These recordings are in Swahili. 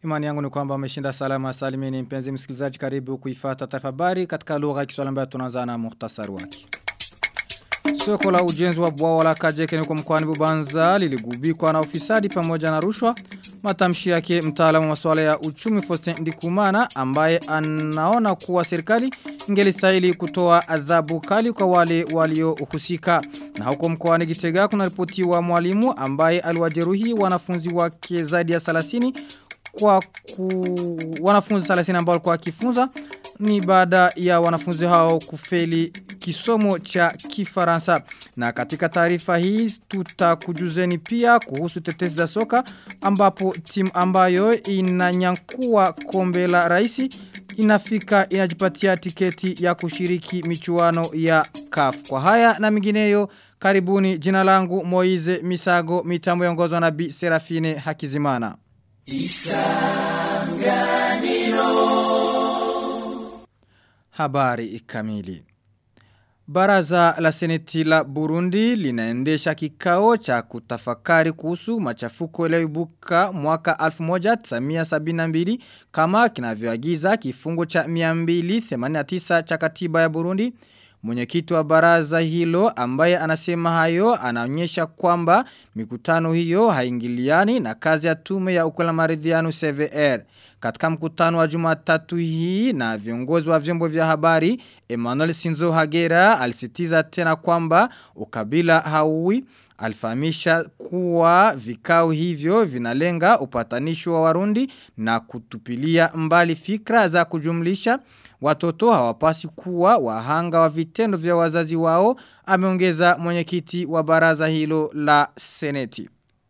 Imani yangu ni kwamba umeshinda salama salimini mpenzi msikilizaji karibu kuifata taarifa habari katika lugha ya Kiswahili ambayo tunaanza na muhtasari wake. Soko la ujenzi wa bwawa la Kajeke huko mkoani Bubanza liligubikwa na ufisadi pamoja na rushwa. Matamshi yake mtaalamu wa masuala ya uchumi Faustin Ndikumana ambaye anaona kuwa serikali ingelistahili kutoa adhabu kali kwa wale waliohusika. Na huko mkoani Gitega kuna ripoti wa mwalimu ambaye aliwajeruhi wanafunzi wake zaidi ya 30 kwa ku, wanafunzi 30 ambao walikuwa wakifunza ni baada ya wanafunzi hao kufeli kisomo cha kifaransa. Na katika taarifa hii tutakujuzeni pia kuhusu tetesi za soka ambapo timu ambayo inanyakua kombe la raisi inafika inajipatia tiketi ya kushiriki michuano ya CAF. Kwa haya na mingineyo karibuni jina langu Moize Misago mitambo yongozwa na Bi Serafine Hakizimana. Isanganiro Habari kamili Baraza la seneti la Burundi linaendesha kikao cha kutafakari kuhusu machafuko yaliyoibuka mwaka 1972 kama kinavyoagiza kifungu cha 289 cha katiba ya Burundi. Mwenyekiti wa baraza hilo ambaye anasema hayo anaonyesha kwamba mikutano hiyo haingiliani na kazi ya tume ya ukwela maridhiano CVR. Katika mkutano wa jumatatu hii na viongozi wa vyombo vya habari, Emmanuel Sinzo Hagera alisitiza tena kwamba ukabila hauwi alifahamisha kuwa vikao hivyo vinalenga upatanisho wa warundi na kutupilia mbali fikra za kujumlisha watoto hawapasi kuwa wahanga wa vitendo vya wazazi wao ameongeza mwenyekiti wa baraza hilo la seneti.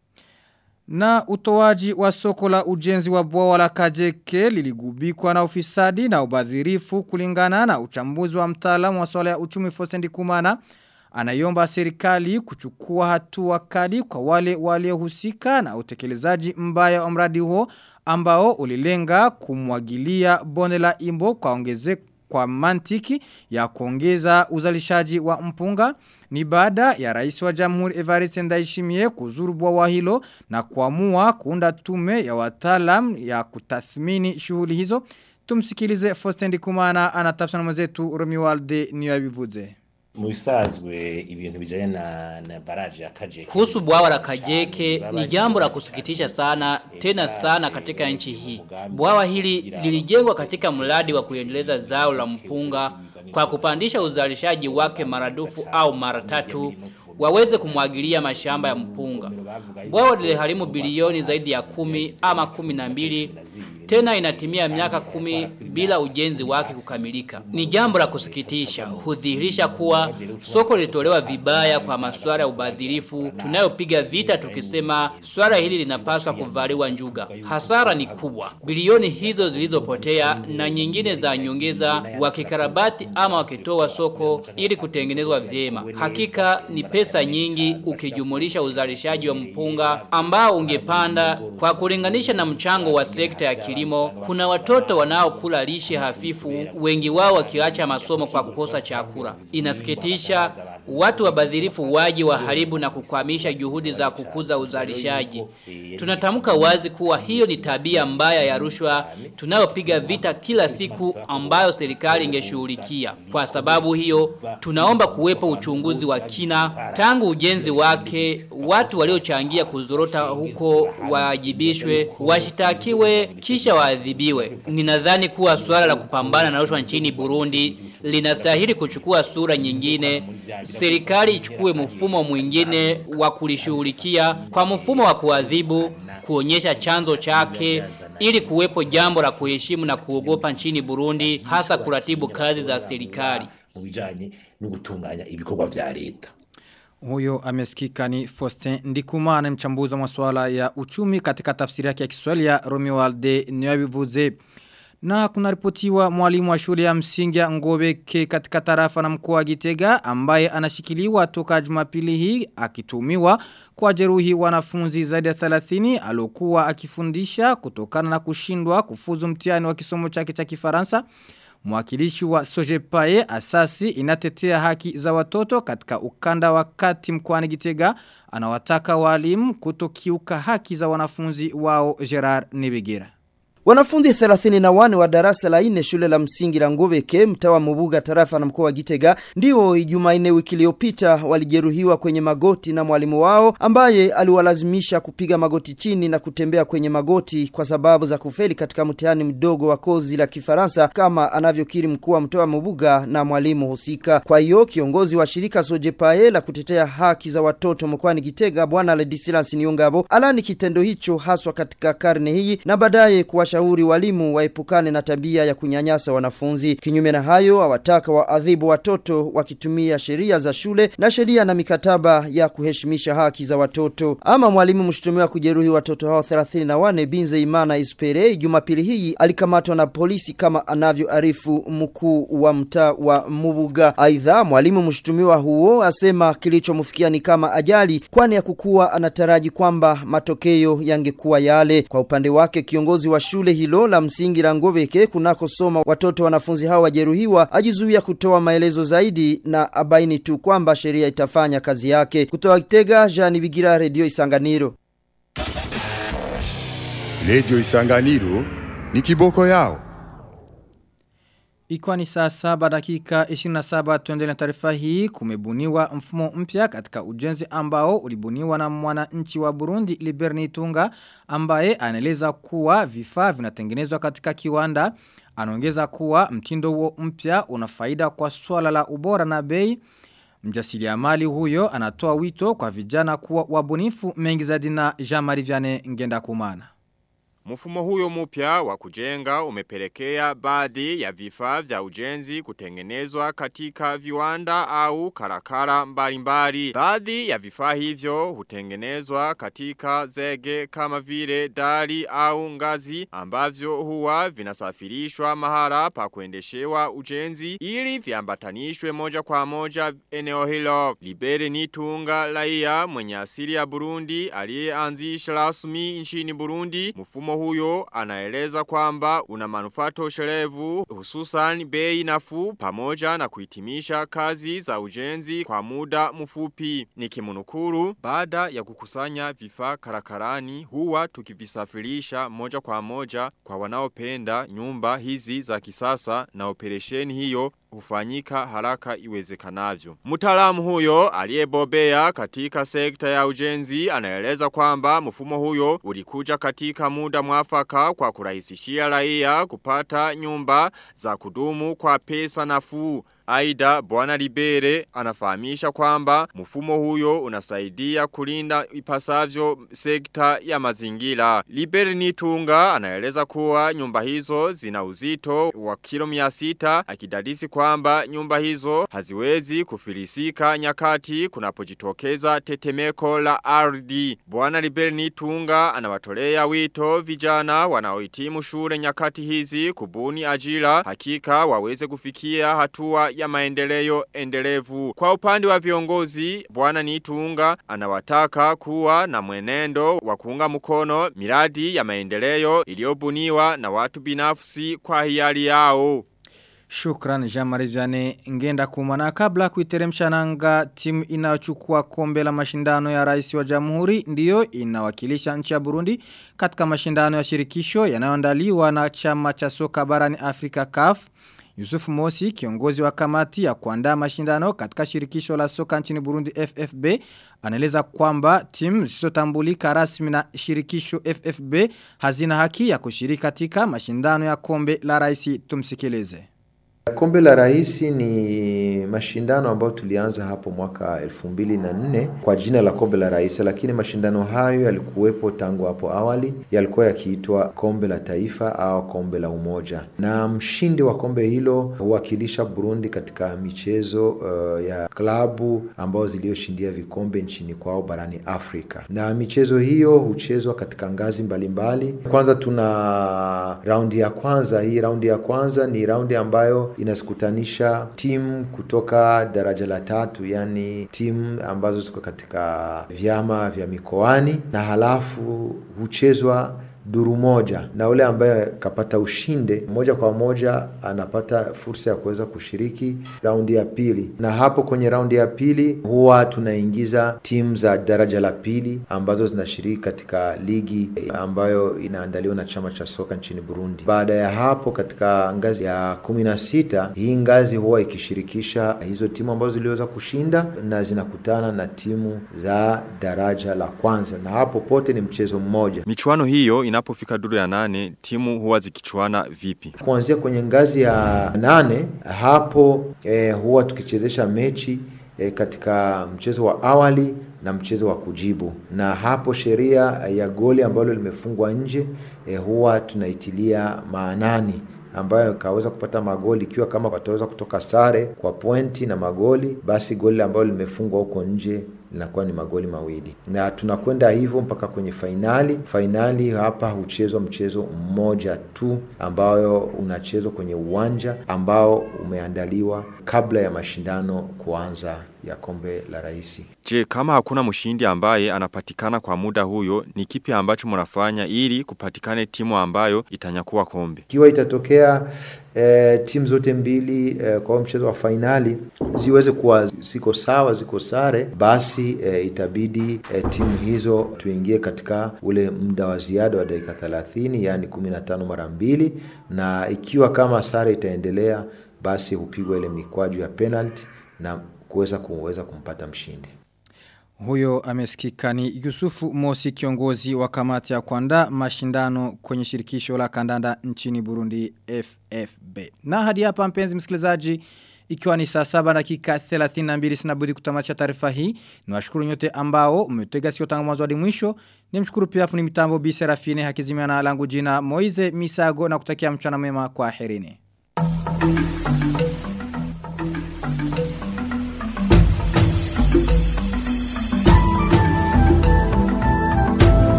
Na utoaji wa soko la ujenzi wa bwawa la kajeke liligubikwa na ufisadi na ubadhirifu kulingana na uchambuzi wa mtaalamu wa swala ya uchumi Fostendi Kumana. Anayomba serikali kuchukua hatua kali kwa wale waliohusika na utekelezaji mbaya wa mradi huo ambao ulilenga kumwagilia bonde la imbo kwa ongeze kwa mantiki ya kuongeza uzalishaji wa mpunga ni baada ya rais wa jamhuri Evariste Ndayishimiye kuzuru bwawa hilo na kuamua kuunda tume ya wataalam ya kutathmini shughuli hizo tumsikilize Faustin Kumana anatafsana mwenzetu Romualde Niyabivuze Muisazwe ibintu bijanye na, na baraje ya Kajeke. Kuhusu bwawa la Kajeke ni jambo la kusikitisha sana tena sana katika nchi hii. Bwawa hili lilijengwa katika mradi wa kuendeleza zao la mpunga kwa kupandisha uzalishaji wake maradufu au mara tatu waweze kumwagilia mashamba ya mpunga. Bwawa liliharimu bilioni zaidi ya kumi ama kumi na mbili tena inatimia miaka kumi bila ujenzi wake kukamilika. Ni jambo la kusikitisha, hudhihirisha kuwa soko lilitolewa vibaya kwa masuala ya ubadhirifu tunayopiga vita tukisema swala hili linapaswa kuvaliwa njuga. Hasara ni kubwa, bilioni hizo zilizopotea na nyingine za nyongeza wakikarabati ama wakitoa soko ili kutengenezwa vyema. Hakika ni pesa nyingi ukijumulisha uzalishaji wa mpunga ambao ungepanda kwa kulinganisha na mchango wa sekta ya kilimo kilimo, kuna watoto wanaokula lishe hafifu, wengi wao wakiacha masomo kwa kukosa chakula. Inasikitisha watu wabadhirifu waji waharibu na kukwamisha juhudi za kukuza uzalishaji. Tunatamka wazi kuwa hiyo ni tabia mbaya ya rushwa tunayopiga vita kila siku ambayo serikali ingeshughulikia. Kwa sababu hiyo, tunaomba kuwepo uchunguzi wa kina tangu ujenzi wake, watu waliochangia kuzorota huko waajibishwe, washitakiwe kisha waadhibiwe. Ninadhani kuwa swala la kupambana na rushwa nchini Burundi linastahili kuchukua sura nyingine. Serikali ichukue mfumo mwingine wa kulishughulikia kwa mfumo wa kuadhibu, kuonyesha chanzo chake ili kuwepo jambo la kuheshimu na kuogopa nchini Burundi hasa kuratibu kazi za serikali. Mu bijanye no gutunganya ibikorwa vya leta. Huyo amesikika ni Faustin Ndikumana mchambuzi wa masuala ya uchumi katika tafsiri yake ya Kiswahili ya Romeo Alde Nyabivuze. Na kuna ripotiwa mwalimu wa shule ya msingi ya Ngobeke katika tarafa na mkoa wa Gitega ambaye anashikiliwa toka Jumapili hii akitumiwa kwa jeruhi wanafunzi zaidi ya 30 alokuwa akifundisha kutokana na kushindwa kufuzu mtihani wa kisomo chake cha Kifaransa. Mwakilishi wa Sojepae asasi inatetea haki za watoto katika ukanda wa kati mkoani Gitega anawataka walimu kutokiuka haki za wanafunzi wao Gerard Nibigira. Wanafunzi 31 wa darasa la 4 shule la msingi la Ngobeke mtaa wa Mubuga tarafa na mkoa wa Gitega ndio Jumanne wiki iliyopita walijeruhiwa kwenye magoti na mwalimu wao ambaye aliwalazimisha kupiga magoti chini na kutembea kwenye magoti kwa sababu za kufeli katika mtihani mdogo wa kozi la Kifaransa kama anavyokiri mkuu wa mtaa wa Mubuga na mwalimu husika. Kwa hiyo kiongozi wa shirika Sojepae la kutetea haki za watoto mkoani Gitega bwana Ledisilas Niongabo alani kitendo hicho haswa katika karne hii na baadaye kuwashauri walimu waepukane na tabia ya kunyanyasa wanafunzi. Kinyume na hayo awataka waadhibu watoto wakitumia sheria za shule na sheria na mikataba ya kuheshimisha haki za watoto. Ama mwalimu mshutumiwa kujeruhi watoto hao 34 Binze Imana Ispere Jumapili hii alikamatwa na polisi kama anavyoarifu mkuu wa mtaa wa Mubuga. Aidha mwalimu mshutumiwa huo asema kilichomfikia ni kama ajali kwani ya kukuwa anataraji kwamba matokeo yangekuwa yale. Kwa upande wake kiongozi wa shule hilo la msingi la Ngobeke kunakosoma watoto wanafunzi hao wajeruhiwa ajizuia kutoa maelezo zaidi na abaini tu kwamba sheria itafanya kazi yake. Kutoa Kitega Jean Bigira Radio Isanganiro. Radio Isanganiro ni kiboko yao. Ikiwa ni saa saba dakika 27 tuendele na taarifa hii kumebuniwa mfumo mpya katika ujenzi ambao ulibuniwa na mwananchi wa Burundi Liberni Tunga ambaye anaeleza kuwa vifaa vinatengenezwa katika kiwanda anaongeza kuwa mtindo huo mpya una faida kwa swala la ubora na bei Mjasiriamali huyo anatoa wito kwa vijana kuwa wabunifu mengi zaidi na Jean-Marie Vianney Ngenda Kumana. Mfumo huyo mpya wa kujenga umepelekea baadhi ya vifaa vya ujenzi kutengenezwa katika viwanda au karakara mbalimbali. Baadhi ya vifaa hivyo hutengenezwa katika zege kama vile dari au ngazi ambavyo huwa vinasafirishwa mahala pa kuendeshewa ujenzi ili viambatanishwe moja kwa moja eneo hilo. Libere Nitunga raia mwenye asili ya Burundi aliyeanzisha rasmi nchini Burundi mfumo huyo anaeleza kwamba una manufaa toshelevu hususan bei nafuu pamoja na kuhitimisha kazi za ujenzi kwa muda mfupi. Nikimunukuru baada ya kukusanya vifaa karakarani huwa tukivisafirisha moja kwa moja kwa wanaopenda nyumba hizi za kisasa na operesheni hiyo hufanyika haraka iwezekanavyo. Mtaalamu huyo aliyebobea katika sekta ya ujenzi anaeleza kwamba mfumo huyo ulikuja katika muda mwafaka kwa kurahisishia raia kupata nyumba za kudumu kwa pesa nafuu. Aida Bwana Libere anafahamisha kwamba mfumo huyo unasaidia kulinda ipasavyo sekta ya mazingira. Libere Nitunga anaeleza kuwa nyumba hizo zina uzito wa kilo 600 akidadisi kwamba nyumba hizo haziwezi kufilisika nyakati kunapojitokeza tetemeko la ardhi. Bwana Libere Nitunga anawatolea wito vijana wanaohitimu shule nyakati hizi kubuni ajira hakika waweze kufikia hatua ya maendeleo endelevu. Kwa upande wa viongozi, bwana Nitunga anawataka kuwa na mwenendo wa kuunga mkono miradi ya maendeleo iliyobuniwa na watu binafsi kwa hiari yao. Shukran Jean-Marie Vianney ngenda kumana kabla kuiteremsha nanga timu inayochukua kombe la mashindano ya rais wa jamhuri ndiyo inawakilisha nchi ya Burundi katika mashindano ya shirikisho yanayoandaliwa na chama cha soka barani Afrika CAF. Yusuf Mosi, kiongozi wa kamati ya kuandaa mashindano katika shirikisho la soka nchini Burundi FFB, anaeleza kwamba timu zisizotambulika rasmi na shirikisho FFB hazina haki ya kushiriki katika mashindano ya kombe la rais tumsikilize. Kombe la rais ni mashindano ambayo tulianza hapo mwaka elfu mbili na nne kwa jina la kombe la rais, lakini mashindano hayo yalikuwepo tangu hapo awali, yalikuwa yakiitwa kombe la taifa au kombe la umoja, na mshindi wa kombe hilo huwakilisha Burundi katika michezo uh, ya klabu ambazo ziliyoshindia vikombe nchini kwao barani Afrika, na michezo hiyo huchezwa katika ngazi mbalimbali mbali. Kwanza tuna raundi ya kwanza. Hii raundi ya kwanza ni raundi ambayo inazikutanisha timu kutoka daraja la tatu, yani timu ambazo ziko katika vyama vya mikoani, na halafu huchezwa duru moja na ule ambaye kapata ushinde moja kwa moja anapata fursa ya kuweza kushiriki raundi ya pili, na hapo kwenye raundi ya pili huwa tunaingiza timu za daraja la pili ambazo zinashiriki katika ligi ambayo inaandaliwa na chama cha soka nchini Burundi. Baada ya hapo, katika ngazi ya kumi na sita hii ngazi huwa ikishirikisha hizo timu ambazo ziliweza kushinda na zinakutana na timu za daraja la kwanza, na hapo pote ni mchezo mmoja. Michuano hiyo inapofika duru ya nane, timu huwa zikichuana vipi? Kuanzia kwenye ngazi ya nane hapo eh, huwa tukichezesha mechi e, katika mchezo wa awali na mchezo wa kujibu, na hapo sheria ya goli ambalo limefungwa nje e, huwa tunaitilia maanani ambayo kaweza kupata magoli ikiwa kama wataweza kutoka sare kwa pointi na magoli, basi goli ambalo limefungwa huko nje linakuwa ni magoli mawili, na tunakwenda hivyo mpaka kwenye fainali. Fainali hapa huchezwa mchezo mmoja tu ambayo unachezwa kwenye uwanja ambao umeandaliwa kabla ya mashindano kuanza ya kombe la rais. Je, kama hakuna mshindi ambaye anapatikana kwa muda huyo, ni kipi ambacho mnafanya ili kupatikane timu ambayo itanyakua kombe? Ikiwa itatokea e, timu zote mbili e, kwa mchezo wa fainali ziweze kuwa ziko sawa, ziko sare, basi e, itabidi e, timu hizo tuingie katika ule muda wa ziada wa dakika 30, yani 15 mara mbili, na ikiwa kama sare itaendelea, basi hupigwa ile mikwaju ya penalty na kuweza kuweza kumpata mshindi. Huyo amesikika ni Yusufu Mosi kiongozi wa kamati ya kuandaa mashindano kwenye shirikisho la kandanda nchini Burundi FFB. Na hadi hapa mpenzi msikilizaji ikiwa ni saa saba dakika 32 sinabudi kutamatisha taarifa hii. Niwashukuru nyote ambao umetega sikio tangu mwanzo hadi mwisho. Nimshukuru pia fundi mitambo Bi Serafine hakizimia na langu jina Moize Misago na kutakia mchana mwema kwa herini.